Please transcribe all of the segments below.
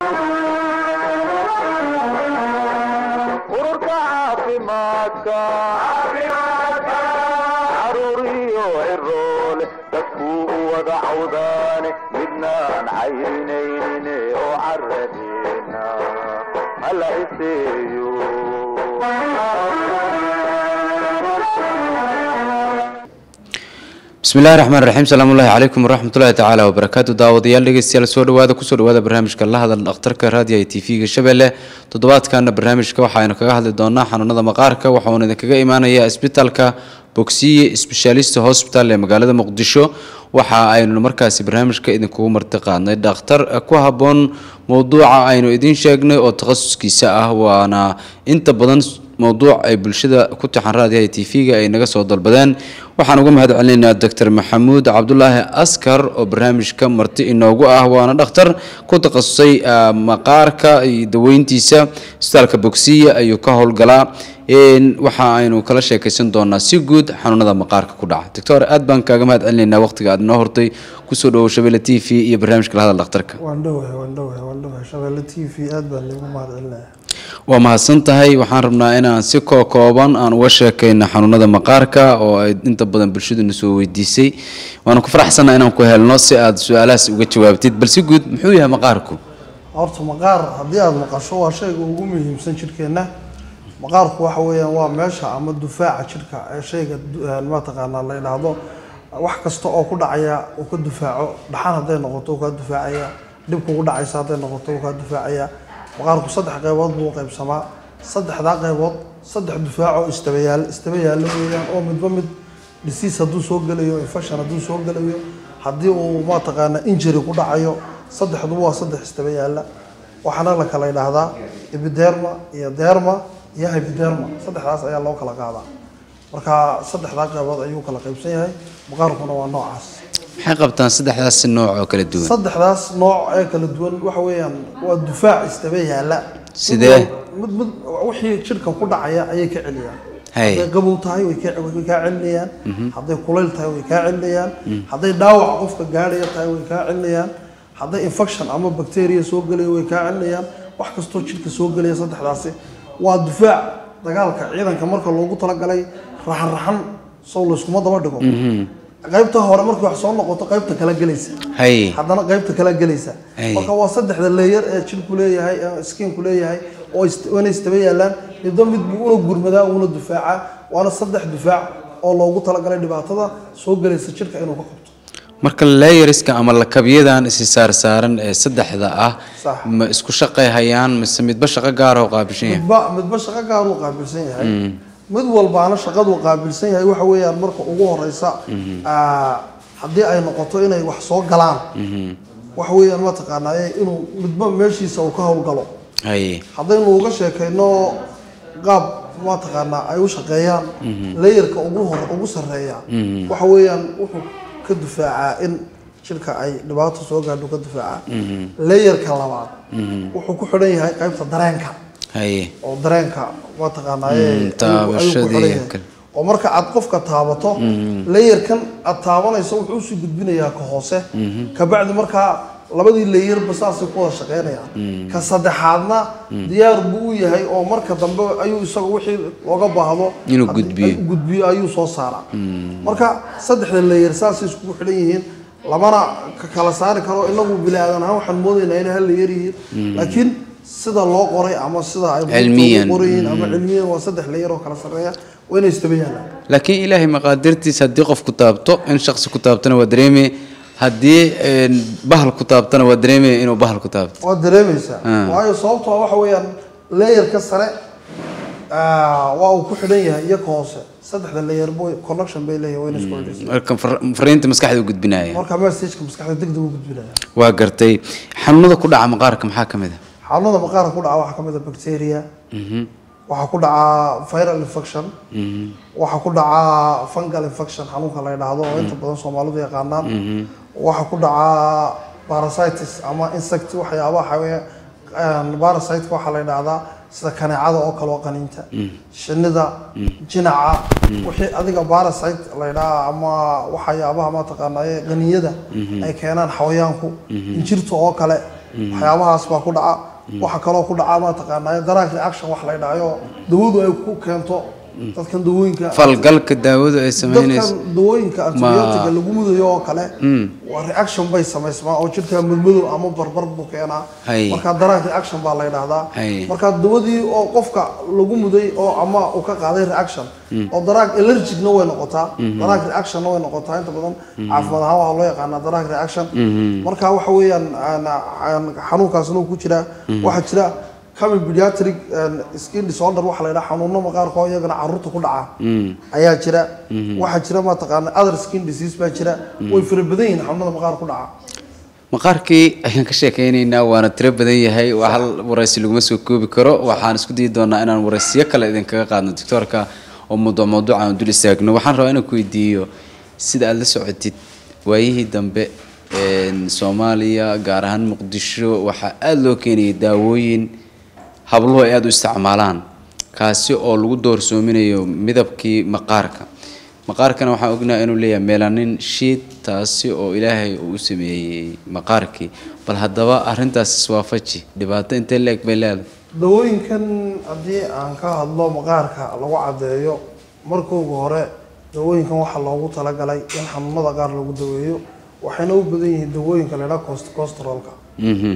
ururka caafimaadka caruuriyo ciroole dadkuu u wada cawdaane midnaan cayrinayne oo caradeena hala iseeyo bismillahi raxmaan raxiim salaamullahi calaykum waraxmatullahi tacaala wabarakaatu daawadayaal dhegeystayaal soo dhawaada kusoo dhawaada barnaamijka la hadal dhakhtarka raadiyaha t v-ga shabeelle toddobaadkana barnaamijka waxaaynu kaga hadli doonaa xanuunada maqaarka waxauna idinkaga imaanaya isbitaalka bogsiye sbeshaalista hosbital ee magaalada muqdisho waxa aynu markaasi barnaamijka idinkugu marti qaadnay dhakhtar ku habboon mowduuca aynu idiin sheegnay oo takhasuskiisa ah waana inta badan mowduuc ay bulshada ku taxan raadiyaha t v-ga ay naga soo dalbadeen waxaan uga mahad celinaynaa doctor maxamuud cabdulaahi askar oo barnaamijka marti inoogu ah waana dhakhtar ku takhasusay maqaarka iyo daweyntiisa isbitaalka bogsiya ayuu ka howlgalaa waxa aynu kala sheekaysan doonaa si guud xanuunada maqaarka ku dhaca doctor aad baan kaaga mahad celinaynaa waqtiga aad inoo hortay kusoo dhawow shabeelle t v iyo barnaamijka lahadal dhakhtarka waan dhowahay waan dhowahay waan dhowahay shabeelle t v aad baan liigu mahad celinaya waa mahadsan tahay waxaan rabnaa inaan si kookooban aan uga sheekayno xanuunada maqaarka oo ay inta badan bulshaduna soo weydiisay waana ku faraxsanaa inaan ku helno si aad su-aalahaas uga jawaabtid bal si guud muxuu yahay maqaarku horta maqaar haddii aada maqasho waa shayga ugu muhiimsan jidhkeenna maqaarku waxa weeyaan waa meesha ama dufaaca jidhka ee shayga mataqaanaa la yidhaahdo wax kasta oo ku dhacaya uu ka dufaaco dhaxan hadday noqoto uu kaa dufaacaya dhib kugu dhacaysa hadday noqoto uu kaa dufaacaya maqaarku saddex qaybood buu u qaybsamaa saddexdaa qaybood saddex dufaaco istabayaal istaba yaallo weeyaan oo midba mid disease hadduu soo gelayo infection hadduu soo gelayo haddii uu mataqaana injury ku dhacayo saddexduba waa saddex istaba yaalla waxaana la kala yidhaahdaa epiderma iyo derma iyo hypoderma saddexdaas ayaa loo kala qaadaa marka saddexdaa qaybood ayuu kala qaybsan yahay maqaarkuna waa noocaas maxay qabtaan saddexdaas nooc oo kala duwan saddexdaas nooc ee kala duwan waxa weeyaan waa dufaac istaba yaalla Sidee? mid mid wixii jidhka ku dhacaya ayay ka celiyaan Hay. hadday qabow tahay way ka- way kaa celinayaan hadday kulayl tahay way kaa celinayaan hadday dhaawac qofka gaadhaya tahay way kaa celinayaan hadday infection ama bacteria soo gelayo way kaa celinayaan wax kastoo jidhka soo gelaya saddexdaasi waa dufaac dagaalka ciidanka marka loogu talagalay raxan raxan sow layskuma daba dhigo qaybta hore markii wax soo noqoto qaybta kala gelaysa hay haddana qaybta kala gelaysa Ay. marka waa saddexda leeyar ee jidhku leeyahay ee skiinku leeyahay oo ist- waana istaba yaalaan midba mid buu una gurmadaa una dufaaca waana saddex dufaac oo loogu talagalay dhibaatada soo gelaysa jidhka inuu ka qabto marka layeriska ama lakabyadan isi saarsaaran ee saddexda ah Sax. ma isku shaqay hayaan mise midba shaqo gaar oo qaabishan yahay midba midba shaqo gaaruu qaabilsan yahay mid walbaana shaqaduu qaabilsan yahay waxa weeyaan marka ugu horeysa aa, haddii ay noqoto inay wax soo galaan waxa weeyaan mataqaanaa inuu midba meeshiisa uu ka howlgalo hay haddaynu uga sheekayno qaab mataqaanaa ay u shaqeeyaan layerka ugu hor ugu sarreeya waxa weeyaan wuxuu ka dufaacaa in jidhka ay dhibaato soo gaadho ka dufaacaa layerka labaad wuxuu ku xidhan yahay qaybta dareenka hay oo dareenka mataqaanaa ayay- ayuu- ayuu ku taabashadii xidhan yahay. kale. oo marka aad qofka taabato layerkan aad taabanayso wuxuu usii gudbinayaa ka hoose kabacdi markaa labadii layerba saasay ku wada shaqeynayaan ka saddexaadna diyaar buu u yahay oo marka dambe ayuu isaga wixii looga baahdo Inuu haddii- gudbiyo. ay- gudbiyo ayuu soo saaraa marka saddexda layer saasay iskugu xidhan yihiin lamana ka kala saari karo inagu bini aadan ahaan waxaan moodaynaa inay hal layer yihiin laakiin sida loo qoray ama sida ay buugta Cilmiyan. ugu qoran yihiin ama cilmiyan waa saddex layer oo kala sarreeya waa inay istaba yaalaan laakiin ilaahay maqaadirtiisa haddii qof ku taabto in shaksi ku taabtona waa dareemaya haddii een, bahal ku taabtona waa dareemaya inuu bahal ku taabto waad dareemaysaa Ah. waayo sababtoo waxa weeyaan layerka sare ah, waa uu ku xidhan yahay iyo ka hoose saddexda layer boy connection bay leeyahay wayna isku xidhaysaa marka far- fariinta maskaxda u gudbinaya marka messageka maskaxda degdeg u gudbinaya waa gartay xanuunada ku dhaca maqaarka maxaa ka mid ah xanuunada maqaarka ku dhaca waxaa ka mid a bacteria waxaa ku dhaca viral infection waxaa ku dhaca fungal infection xanuunka la yidhaahdo oo inta badan soomaalidu yaqaanaan waxaa ku dhaca parasitis ama insect waxyaabaha xawee parasiteka waxaa la yidhaahdaa sida kaneecada oo kale oo qaniinta shinida jinaca wixii adiga parasite la yidhaha ama waxyaabaha mataqaanaa qaniyada ay keenaan xawayaanku injirta oo kale waxyaabahaas baa ku dhaca waxa kaloo ku dhaca mataqaanaa daraag reaction wax la dhahayo dawadu ay ku keento dadkan dawooyinka falgalka daawadu ay samaynayso dadkan dawooyinka antibiyootiga lagu mudayo oo kale waa reaction bay samaysmaa oo jirka madmadow ama barbar buu keenaa Hay. marka daraag reaction baa la yidhaahdaa Hay. marka dawadii oo qofka lagu muday oo ama uu ka qaaday reaction oo daraag allergicna way noqotaa daraag reactionna way noqotaa inta badan caafimaad ahaan waxaa loo yaqaanaa daraag reaction marka waxa weeyaan aan- aan- xanuunkaasna uu ku jiraa waxaa jira common pediatric and skin disorder waxa la yidhaha xanuuno maqaarkoo iyagana caruurta ku dhaca ayaa jira waxaa jira mataqaana other skin disease baa jira way fara badan yihiin xanuunada maqaar ku dhaca maqaarkii ayaan ka sheekaynaynaa waana tiro badan yahay waa hal waraysi laguma soo koobi karo waxaan isku dayi doonaa inaan waraysiyo kale idinkaga qaadno doctoorka oo mawduuc mawduuc aan dul istaagno waxaan rabaa inaan ku weydiiyo sida aada la socotid waayihii dambe een, soomaaliya gaar ahaan muqdisho waxaa aada loo keenayay daawooyin habluhu ay aada u isticmaalaan kaasi oo lagu doorsoominayo midabkii maqaarka maqaarkana waxaan ognahay inuu leeyahay melanin shiid taasi oo ilaahay uu u sameeyey maqaarkii bal haddaba arrintaas iswaafaji dhibaato intee la-eg bay leedahay dawooyinkan haddii aan ka hadlo maqaarka lagu caddeeyo markooga hore dawooyinkan waxaa loogu talagalay in xanuunada qaar lagu daweeyo waxayna u badan yihiin dawooyinka la yidhaha cost costrolka Mhm.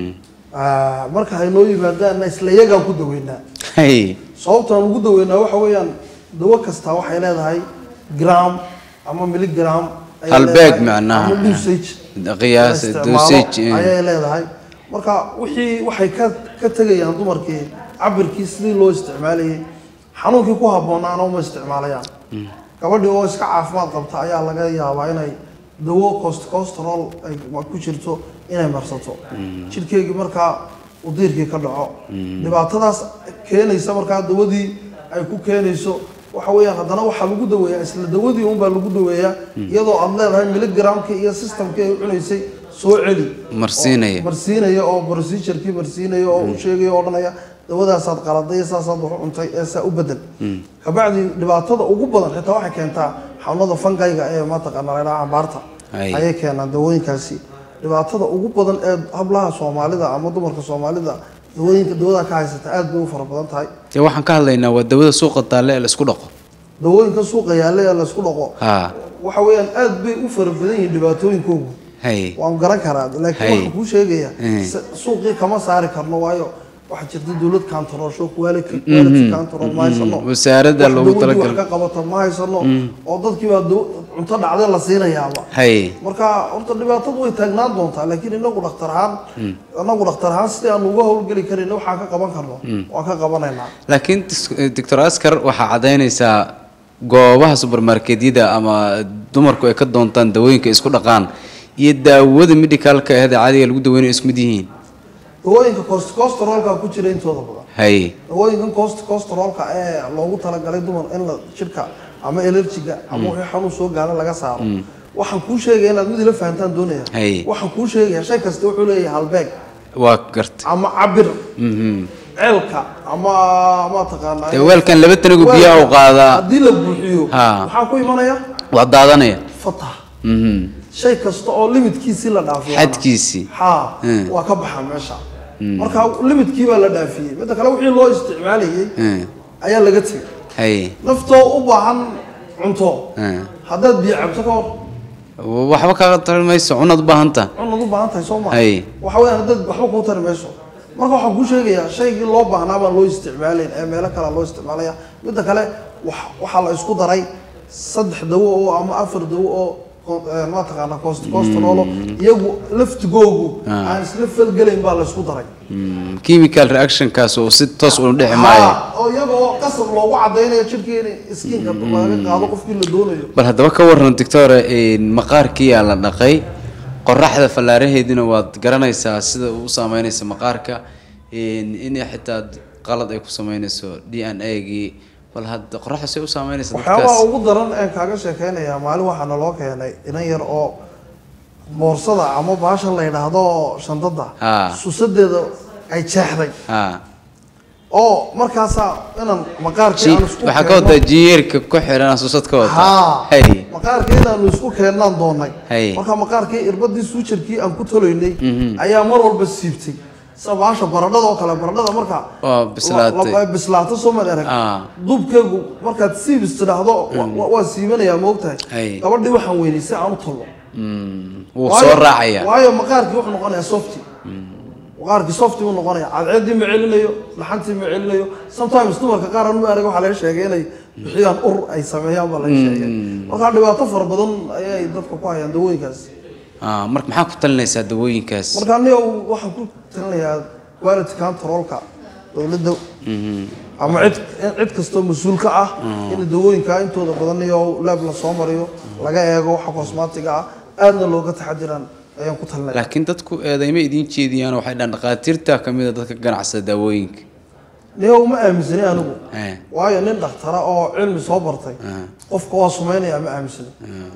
marka haynoo yimaadaanna isla iyagaan ku daweynaa hay sababtaan ugu daweynaa waxa weeyaan dawo kasta waxay leedahay gram ama miligram ayay Halbeeg leedahay, macnaha. ama dosage qiyaas la isticmaalo dosage eh. ayay leedahay marka wixii waxay ka ka tegayaan dumarkii cabirkii sidii loo isticmaalayay xanuunkii ku habboonaana uma isticmaalayaan gabadhii oo iska caafimaad qabta ayaa laga yaabaa inay dawo cost costrol ay ku jirto inay marsato jidhkeygii markaa uu diirkii ka dhaco dhibaatadaas keenaysa markaa dawadii ay ku keenayso waxa weeyaan haddana waxaa lagu daweeyaa isla dawadii unbaa lagu daweeyaa iyadoo aad leedahay miligramkii iyo systemkii ay cunaysay soo celi Marsiinaya. Oo- marsiinaya oo procedurkii marsiinaya oo u sheegaya oo odhanaya dawadaasaad qaladay saasaad wax u cuntay ee saa u bedel kabacdi dhibaatada ugu badan xitaa waxay keentaa xanuunada fangayga ee mataqaana la yidhaha cambaarta Ay. ayay keenaan dawooyinkaasi dhibaatada ugu badan ee hablaha soomaalida ama dumarka soomaalida dawooyinka dawada ka haysata aad bay u fara badan tahay dee waxaan ka hadlaynaa waa dawada suuqa taalle ee la isku dhaqo dawooyinka suuqa yaalla ee laysku dhaqo ha waxa weeyaan aad bay u fara badan yihiin dhibaatooyinkoogu hay waan garan karaa laakiin Hay. waxaan kuu sheegaya Eh. se- suuqii kama saari karno waayo waxaa jirta dowlad kantaroosho quality quality control ma haysano wasaaradda Wax loogu dawadii wax talagalay. ka qabato ma haysano oo dadkii baa daw- cunto dhacday la siinayaaba hay marka horta dhibaatadu way taagnaan doontaa laakiin inagu dhakhtar ahaan inagu dhakhtar ahaan sidii aan uga howlgeli karin waxaan ka qaban karno waan ka qabanaynaa laakiin dis- doctor askar waxaa caddaynaysaa goobaha supermarketyada ama dumarku ay ka doontaan dawooyinka ay isku dhaqaan iyo daawada medicalka ahda caadiga lagu daweynayo isku mid yihiin dawooyinka cost costrolka ku jira intooda badan hay dawooyinkan cost costrolka ee loogu talagalay dumar in la jirka ama allergiga ama wixii xanuun soo gaara laga saaro waxaan kuu sheegaya inaad mid ila fahantaan doonaya Hay. waxaan kuu sheegaya shay kasta wuxuu leeyahay halbeeg waa garta ama cabir Mhm. ceelka ama ma taqaanaa Dee weelkan laba tanagu biyaha u qaadaa. haddii la buuxiyo Ha. maxaa ku imanaya waa daadanaya fatah Mhm. shay kasta oo limitkiisii la dhaafiyo xadkiisii ha Mm. waa ka baxa meesha marka limitkii baa la dhaafiyey midda kale wixii loo isticmaalayay Mm. ayaa laga tegay hay naftoo u baahan cunto Mm. haddaad biyo cabto ka hor waxba kaaga tari mayso cunaad u baahan taha cunaad u baahan tahay soo ma Hay. waxa weeyaan haddaad waxba kuu tari mayso marka waxaan kuu sheegayaa shaygii loo baahnaa baan loo isticmaalayn ee meelo kale loo isticmaalaya midda kale wax- waxaa la isku daray saddex dawo oo ama afar dawo oo ko- eh, ma taqaana cost costrolo iyagu laftigoogu Ah. aan isla falgelayn baa la isku daray Mm, chemical reactionkaas oo si toos uu dhici maayo Ha, oo iyagoo qasab loogu cadaynayo jirkii in iskiinka laga qaado qofkii la doonayo bal haddaba ka waran doctore maqaarkiyaa la dhaqay qoraxda fallaaraheedina waad garanaysaa sida uu u saameynaysa maqaarka inay xitaa qalad ay ku sameynayso d n a gii bal hadda qoraxda say u saameynaysa waxyaabaha dadkaas ugu daran een kaaga sheekeynayaa maalin waxaa naloo keenay inan yar oo boorsada ama baashan la yidhaahdo shandada Ah. susadeeda ay jeexday ha oo markaasaa inaan maqaarkii aan isku waxaa ka wadaa jiyeerka ku xiran asusad ka wata ha hay maqaarkii inaanu isku keennaan doonay Hay. marka maqaarkii irbadii suujarkii aan ku tolaynay ayaa mar walba siibtay sida baasha baradhada oo kale baradhada marka Waa bislaatay. la- la- bislaato soo maad arag Ah. duubkeegu markaad siibis tidhaahdo wa- wa- waa siibanayaa moogtahay Ay. gabadhii waxaan weynay si aan u tollo Mm, wuu Waayo- soo raacaya waayo maqaarkii wuxuu noqonayaa softy maqaarkii softy buu noqonaya cadceeddii ma celinayo dhaxantii ma celinayo sometimes dumarka qaar anu arag waxaa laga sheegay inay bixiyaan ur ay sameeyaan baa laga sheegay marka dhibaato fara badan ayay dadka ku hayaan dawooyinkaas Ah, marka maxaa ku talinaysaa dawooyinkaas marka aniga waxaan ku talinayaa quality controlka dowladda ama cid cid kastoo mas-uul ka ah in dawooyinka intooda badan iyo laab la soo mariyo laga eego waxa cosmatiga ah aadna looga taxadiraan ayaan ku talinaya laakiin dadku eedayma idiin jeediyaan waxay dhahan dhakhaatiirta ka mid a dadka ganacsada daawooyinka niyo uma aaminsani anigu Eh. waayo nin dhakhtara oo cilmi soo bartay Ah. qofka waa sumaynaya ma aaminsani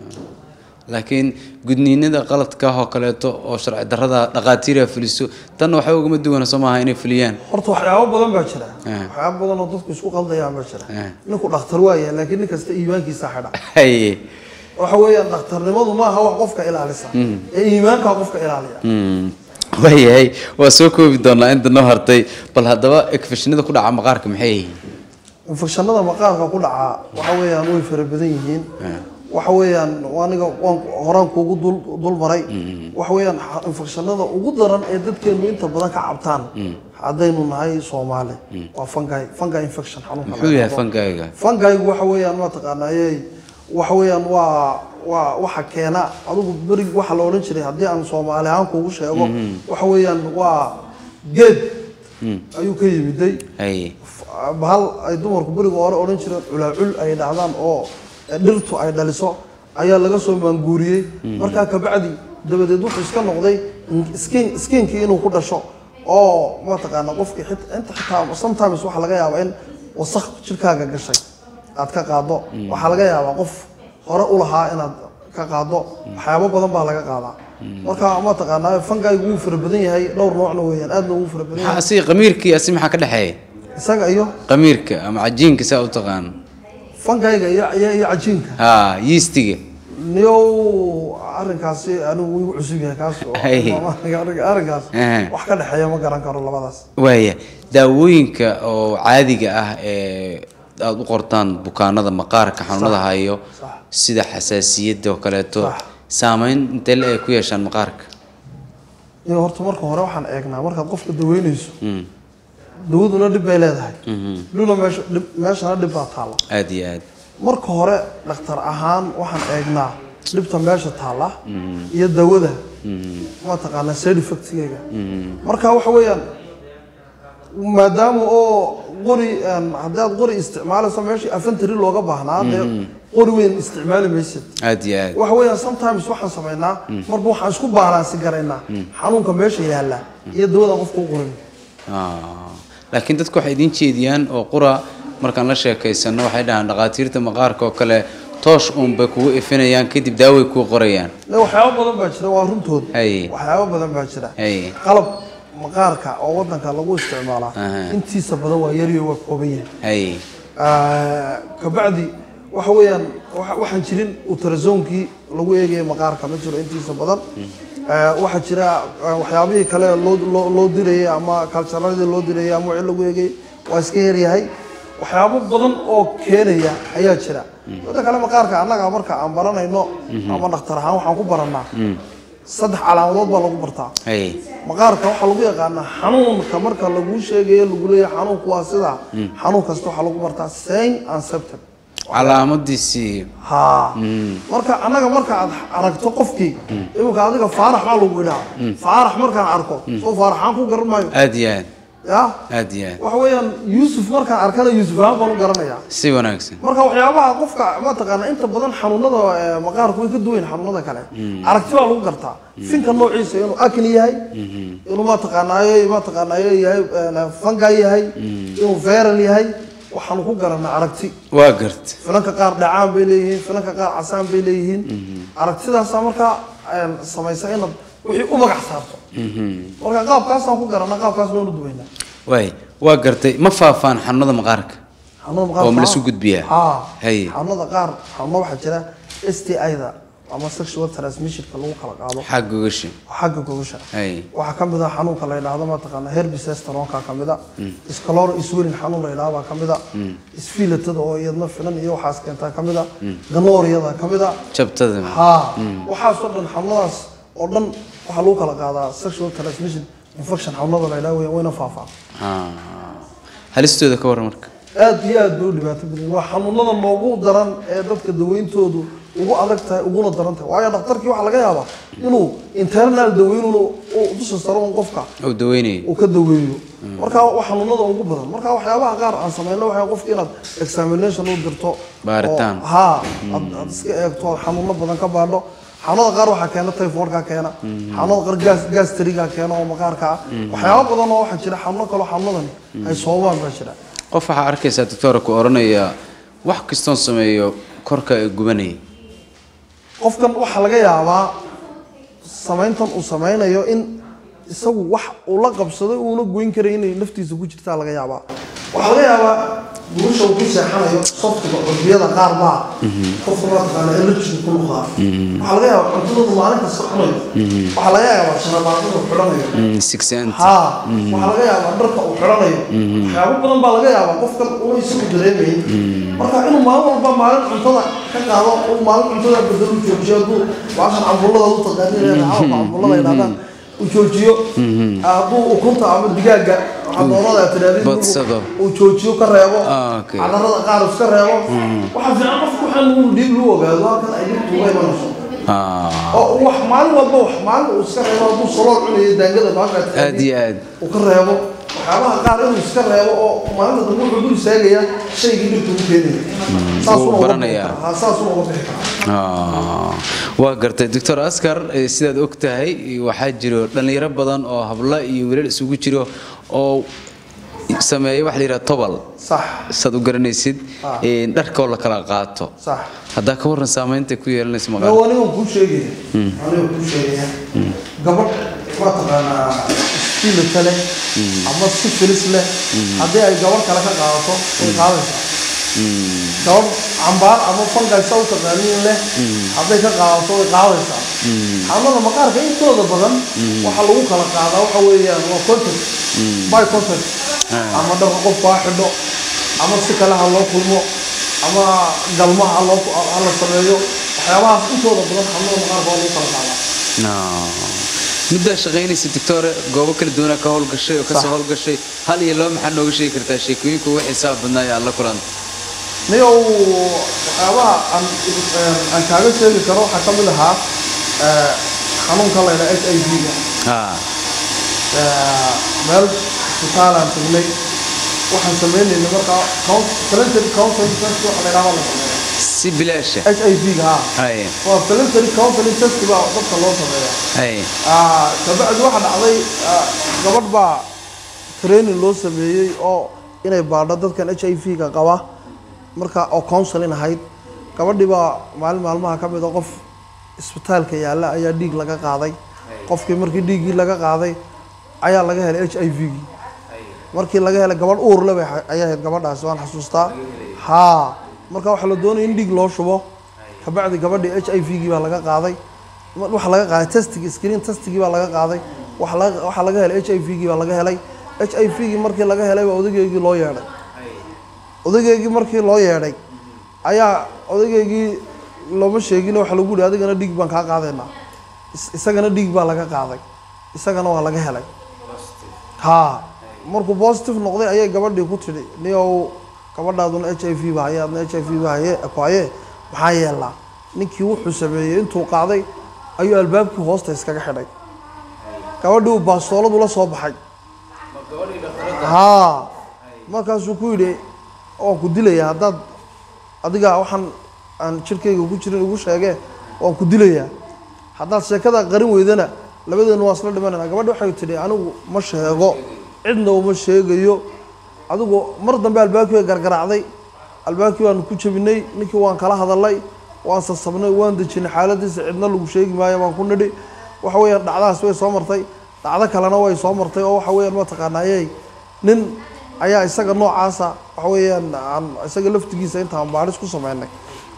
laakiin gudniinada qaladka ah oo kaleeto oo sharci darrada dhakhaatiira fuliso tan waxay ugama duwana soo maaha inay fuliyaan horta waxyaabo badan baa jira Eh. waxyaabo badan oo dadku isku qaldayaan baa jira Eh. ninku dhakhtar waaya laakiin nin kasta iimaankiisa xidha haye waxa weeyaan dhakhtarnimadu maaha wax qofka ilaalisa ee iimaankaa qofka ilaaliya Mm. waayahay waa soo koobi doonaa inta noo hartay bal haddaba ekfishinada ku dhaca maqaarka maxay yihiin infekshanada maqaarka ku dhacaa waxa weeyaan way fara badan yihiin waxa weeyaan aniga waan horaan kuugu dul dul maray waxa weeyaan xa- infekshanada ugu daran ee dadkeenu inta badan ka cabtaan haddaynu nahay soomaali waa fungi fungi infection xanuunka muxuu la yahay yidhaahdo. fangayga fangaygu waxa weeyaan ma taqaanayey waxa weeyaan waa waa waxa keena adigu berig waxa la odhan jiray haddii aan soomaali ahaan kuugu sheego waxa weeyaan waa geed ayuu ka yimiday haye bahal ay dumarku beriga hore odhan jireen culaacul ay dhacdaan oo dhirtu ay dhaliso ayaa laga soo maanguuriyey markaa kabacdi dabadeed wuxuu iska noqday skin skinkii inuu ku dhasho oo mataqaana qofkii xit- inta xitaa sometimes waxaa laga yaabaa in wasakh jirkaaga gashay aad ka qaado waxaa laga yaabaa qof hore u lahaa inaad ka qaado waxyaabo badan baa laga qaadaa marka mataqaanaa fangaygu wuu fara badan yahay dhowr noocna weeyaan aadna wuu fara badan maxaa yahay asiga qamiirkii asi maxaa ka dhexeeya isaga iyo qamiirka ama cajiinka saa u taqaano fangayga iyo iyo iyo cajiinka ha yiistiga niyow arrinkaasi anigu igu cusub yahay kaas oo- Hey. arrin- arrinkaas Eh. wax ka dhexeeya ma garan karo labadaas waaya daawooyinka oo caadiga ah ee aada u qortaan bukaanada maqaarka xanuunada hayo Sax. sida xasaasiyadda oo kaleeto Sax. saameyn intee le ay ku yeeshaan maqaarka iyo horta marka hore waxaan eegnaa markaad qofka daweynayso Mm. dawaduna dhib bay leedahay Mhm. dhuna meesha dhib- meeshana dhib baa taalla aada iyo aad marka hore dhakhtar ahaan waxaan eegnaa dhibta meesha taalla iyo dawada mataqaanaa side effectgeyga marka waxa weeyaan maadaama oo qori een, haddii aad qori isticmaalayso meeshii afantari looga baahnaa dee qori weyn isticmaali maysid aada iyo aad waxa weeyaan sometimes waxaan samaynaa marba waxaan isku baalaansi garaynaa xanuunka meesha yaalla iyo dawadaan qofka u qorin Ah, laakiin dadku waxay idiin jeediyaan oo qura markaan la sheekaysano waxay dhahaan dhakhaatiirta maqaarka oo kale toosh uun bay kugu ifinayaan kadib daaway kuu qorayaan Le waxyaabo badan baa jira waa runtood Haye. waxyaabo badan baa jira Haye. qalab maqaarka oo wadanka lagu isticmaalaa Aha. intiisa badan waa yariyo waa kooban yahay haye Ah, kabacdi waxa weeyaan waxa- waxaan jirin ultrasoonkii lagu eegaya maqaarka ma jiro intiisa badan Ah, waxaa jira ah, waxyaabihii kale loo loo- loo dirayay ama kaljaradii loo dirayay ama wixii lagu eegay waa iska yaryahay waxyaabo badan oo keenaya ayaa jira midda kale maqaarka annaga marka aan baranayno ama dhakhtar ahaan waxaan ku barannaa saddex calaamadood baa lagu bartaa haye maqaarka waxaa lagu yaqaanaa xanuunka marka laguu sheegayo lagu leeyahay xanuunku waa sida xanuun kasta waxaa lagu bartaa sain and septem calaamadiisii ha marka annaga marka aad aragto qofkii iminka adiga faarax baa lagu idhaa faarax markaan arko soo faaraxaan ku garan maayo aada iyo aad ya aada iyo aad waxa weeyaan yuusuf markaan arkana yuusuf ahaan baan u garanayaa si wanaagsan marka waxyaabaha qofka mataqaana inta badan xanuunada eh, maqaarku way ka duwayn xanuunada kale aragti baa lagu gartaa finka noociisa inuu akin yahay inuu mataqaanaayo mataqaanaayo yahay eh, fanga yahay inuu veral yahay waxaanu ku garanaa aragti waa garta finanka qaar dhacaan bay leeyihiin finanka qaar casaan bay leeyihiin aragtidaasaa markaa eh, samaysa inaad wixii u magac saarto marka qaabkaasaan ku garanaa qaabkaas noonu duwaynaa waay waa gartay ma faafaan xanuunada maqaarka xanuunada maqaarka Oo ma la isu gudbiyaa? haa Haye. xanuunada qaar xanuuno waxaa jira s t i-da ama sexual transmissionka lagu kala qaado xag gogashi xagga gogosha hay waxaa ka mid ah xanuunka la yidhaahdo mataqaana herbisestoronka ka mid a scalor iswelin xanuun la yidhahdo baa ka mid a isfilatada oo iyadna filan iyo waxaas keentaa ka mid a ganooriyada ka mid a jabtada haa waxaasoo dhan xanuunadaas oo dhan waxaa lagu kala qaadaa sexual transmission infection xanuunada la yidhahdo weya- wayna faafaa Ah. halistooda ka warran marka aad iyo aad bay u dhibaato badan waa xanuunada noogu daran ee dadka daweyntoodu ugu adag tahay uguna daran tahay waayo dhakhtarkii waxaa laga yaabaa inuu internal daweynun uu dusha saro un qofka oo daweynaya uu ka daweeyo marka waa xanuunada ugu badan marka waxyaabaha qaar aan sameyno waxaa qofka inaad examination u dirto Baaritaan. oo- haa aad aad iska eegto xanuuno badan ka baadho xanuunada qaar waxaa keena typhoidka keena xanuunada qaar gas gastriga keena oo maqaarka ah waxyaabo badan oo waxaa jira xanuuno kaloo xanuunadani ay soobaan baa jira qof waxaa arkaysaa doctora ku oranaya wax kastoon sameeyo korka ee gubanaya qofkan waxaa laga yaabaa samayntan uu sameynayo in isagu wax uu la qabsaday uuna goyn karay inay naftiisa ku jirtaa laga yaabaa waxaa laga yaabaa guusha uu ku seexanayo softiga curbiyada qaar baa qofka mataqaana allergiga ku noqdaa waxaa laga yaabaa cuntadoodu maalin kasta cunayo waxaa laga yaabaa shanabaaqada uu xidhanayo sixant haa waxaa laga yaabaa dharka uu xidhanayo waxyaabo badan baa laga yaabaa qofkan una isagu dareemayn marka inuu maalin walba maalin cuntada ka qaado uu maalin cuntada bedel u joojiyo hadduu baashan cambullada u taqaaniin cawka cambullada yidhahdaan uu joojiyo hadduu ukunta ama digaaga xadoonada tiraadid Badsado. uu joojiyo ka reebo Ah, okay. cadarada qaar iska reebo waxaa fiican qofku waxaan uu dhiib lu ogaado halkan ay dhibtu uga imanayso Ah, oo wax maalin walba wax maalin uu iska reebo hadduu salool cunayo daangada baasha aad iyo aad uu ka reebo waxyaabaha qaar inuu iska reebo oo maalinta dambe wuxuu dul istaagaya shaygii dhibta ugu keenaya saasuna uga bixi baranayaa. karaa. Haa, saasuna uga bixi karaa Ah, waa gartay doctor askar eh, sidaad og tahay waxaa jiro dhallinyaro badan oo hablo iyo wiilal isugu jiro oo sameeya waxa la yidhaha tobal sax saad u garanaysid Ah. eh, dharkoo la kala qaato sax haddaa ka warran saamaynta ku yeelanaysa Yo, maqaal aniga kuu sheegaya aniga kuu sheegaya gabadh waa taqaanaa istilita leh ama sifilis leh haddii ay gabadh kale ka qaadato way qaadaysaa gabadh cambaar ama fangaysa u taqaaniin leh hadday ka qaadato way qaadaysaa xanuunada maqaarka intooda badan waxaa lagu kala qaadaa waxa weeyaan waa contact by contact ama dharka qofku ha xidho ama si kale ha loo kulmo ama galmaha ha loo ha la sameeyo waxyaabahaas intooda badan xanuunada maqaarka waa lagu kala qaadaa muddaa shaqaynaysa doctore goobo kala duwanaa ka howlgashay oo kasoo Sax. howlgashay hal iyo laba maxaad nooga sheegi kartaa sheekooyinka ugu xisaab badnaa ee aad la kulanta niyow waxyaabaha aan eh, aan kaaga sheegi karo waxaa ka mid ahaa eh, xanuunka la yidhaha h i v-ga Ah, meel isbitaalaan tagnay waxaan sameynaynay markaa coun- voluntary counseling test waxa la yidhaha la sameeya si bilaasha h i v-ga ha Haye, waa voluntary counseling test baa dadka loo sameeya haye. Ah, kabacdi waxaa dhacday ah, gabadh baa training loo sameeyey oo inay baadho dadkan h i v-ga qaba marka oo counseling ahayd gabadhii baa maalin maalmaha ka mid a qof isbitaalka yaalla ayaa dhiig laga qaaday qofkii markii dhiiggii laga qaaday ayaa laga helay h i v-gii markii laga helay gabadh uur le bay ha- ayay ahayd gabadhaasi waan xasuustaa haa marka waxaa la doonaya in dhiig loo shubo kabacdi gabadhii h i v-gii baa laga qaaday ma- waxaa laga qaaday testigii screen testigii baa laga qaaday waxa laga- waxaa laga helay h i v-gii baa laga helay h i v-gii markii laga helay baa odageygii loo yeedhay odageygii markii loo yeedhay ayaa odageygii looma sheegin waxaa lagu yihi adigana dhiig baan kaa qaadaynaa Is- isagana dhiig baa laga qaaday isagana waa laga helay haa markuu positive noqday ayay gabadhii ku tidhi niyow gabadhaaduna h i v ba haye adna h i v ba haye ku haye maxaa yeelaa ninkii wuxuu sameeyey intuu qaaday ayuu albaabkii hoosta iskaga xidhay gabadhii uu baastooladu la soo baxay haa markaasuu ku yidhi waan ku dilayaa haddaad adiga waxaan aan jirkayga ku jirin igu sheegee waan ku dilayaa haddaad sheekada qarin weydana labadeenu waa isla dhimanayna gabadhi waxay tidhi anigu ma sheego cidna uma sheegayo adigu mar dambe albaabkii bay gargaraacday albaabkii baanu ku jebinay ninkii waan kala hadalay waan sasabnay waan dejinay xaaladiisa cidna lagu sheegi maayo baan ku nidhi waxa weeyaan dhacdahaas way soo martay dhacdo kalena way soo martay oo waxa weeyaan mataqaanaayey nin ayaa isaga noocaasa waxa weeyaan aan isaga laftigiisa intaan baadhis ku sameynay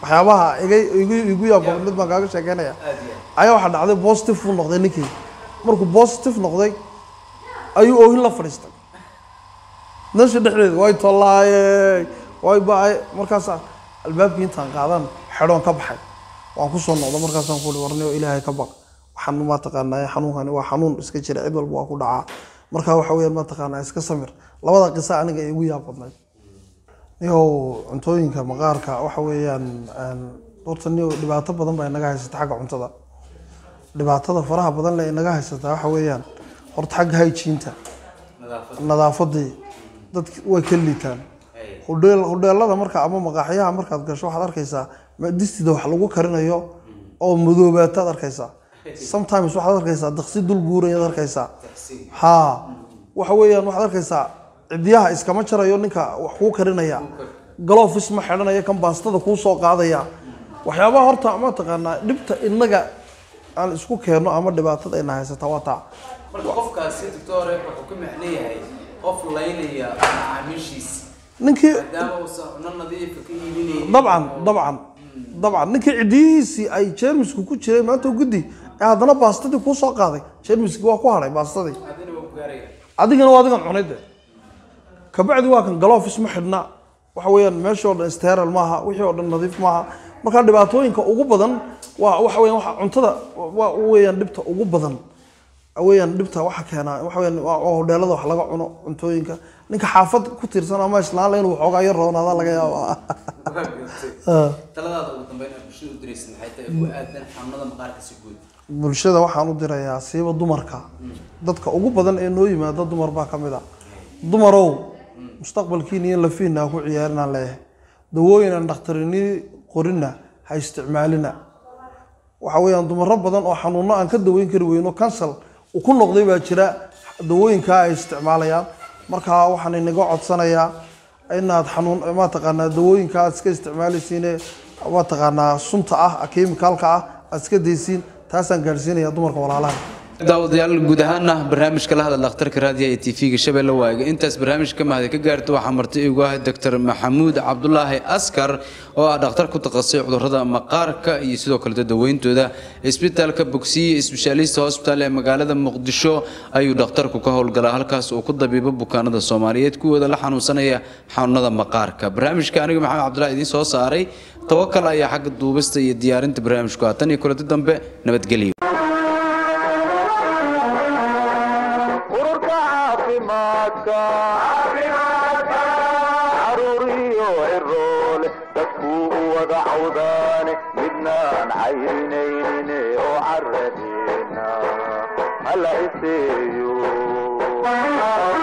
waxyaabaha iga igu igu yaab mid baan kaaga sheekeynaya ayaa waxaa dhacday positive uu noqday ninkii markuu positive noqday ayuu oohin la fadhiistay nolosha dhexdeeda way tollaayey way ba-ay markaasa albaabkii intaan qaadan xedhoon ka baxay waan kusoo noqday markaasaan ku uhi warniyo ilaahay ka baq waxaan ma taqaanaa xanuunkani waa xanuun iska jira cid walba waa ku dhacaa marka waxa weeyaan ma taqaanaa iska samir labada qisa aniga ay igu yaab badnayd niyow cuntooyinka maqaarka waxa weeyaan een, horta niyow dhibaato badan baa inaga haysata xagga cuntada dhibaatada faraha badan le inaga haysata waxa weeyaan horta xagga hygiene-ta nadaafadii dadki way ka liitaan hudheel hudheelada marka ama maqaaxyaha markaad gasho waxaad arkaysaa ma- distida wax lagu karinayo oo madoobaataad arkaysaa sometimes waxaad arkaysaa daqsi dul guurayaad arkaysaa ha waxa weeyaan waxaad arkaysaa cidiyaha iskama jarayo ninka wax kuu karinaya galofis ma xidhanaya kan baastada kuu soo qaadaya waxyaabaha horta ma taqaanaa dhibta inaga aan isku keenno ama dhibaatada ina haysata waa taa marka qofkaasi doctore wuxuu ka macno yahay qof laynaya macaamiishiisa ninkii maadaama uusan cuno nadiifa ka iibinaynin dabcan dabcan dabcan ninkii cidiyihiisii ay jeermisku ku jiray maanta guddi ee haddana baastadii kuu soo qaaday jeermiski waa ku hadhay baastadii adina waa ku gaaraya adigana waa adigan cunay de kabacdi waa kan galofis ma xidhna waxa weeyaan meeshii oo dhan steral maaha wixii oo dhan nadiif maaha marka dhibaatooyinka ugu badan waa waxa weeyaan waxa cuntada waa weeyaan dhibta ugu badan weeyaan dhibta waxa keenaa waxa weeyaan waa waa hodheelada wax laga cuno cuntooyinka ninka xaafad ku tiirsan ama islaan le inuu waxoogaa yar roonaada laga yaabaa taladaada ugu dambeyn aad bulshada u diraysa maxay tahay ku aadan xanuunada maqaarka si guud bulshada waxaan u dirayaa siiba dumarka dadka ugu badan ee noo yimaada dumar baa ka mid a dumarow mustaqbalkiina iyo lafiina ha ku ciyaarinaan leeyahay dawooyin aan dhakhtarini qorina ha isticmaalina waxa weeyaan dumaro badan oo xanuuno aan ka daweyn kari weyno kansal uu ku noqday baa jira dawooyinkaa ay isticmaalayaan marka waxaan inaga codsanayaa inaad xanuun ma taqaanaa dawooyinka aad iska isticmaalaysiine ma taqaanaa sunta ah kemikaalka ah aad iska daysiin taasaan gaadhsiinaya dumarka walaalaha daawadayaal guud ahaana barnaamijka la hadal dhakhtarka raadiyaha ee tv-ga shabeelle waaga intaas barnaamijka mahadi ka gaarto waxaa marti igu ah doctor maxamuud cabdulaahi askar oo ah dhakhtar ku takhasusay cudurrada maqaarka iyo sidoo kaleto daweyntooda isbitaalka bogsiye sbeshaalista hosbital ee magaalada muqdisho ayuu dhakhtarku ka howlgalaa halkaas uu ku dabiibo bukaanada soomaaliyeed kuwooda la xanuunsanaya xanuunada maqaarka barnaamijka aniga maxamed cabdulaahi idiin soo saaray tawakal ayaa xagga duubista iyo diyaarinta barnaamijku ah tan iyo kulanti dambe nabadgelyo ururka caafimaadka caruuriyo ciroole dadkuu u wada cawdaane midnaan cayrinaynin oo caradeena hala iseeyo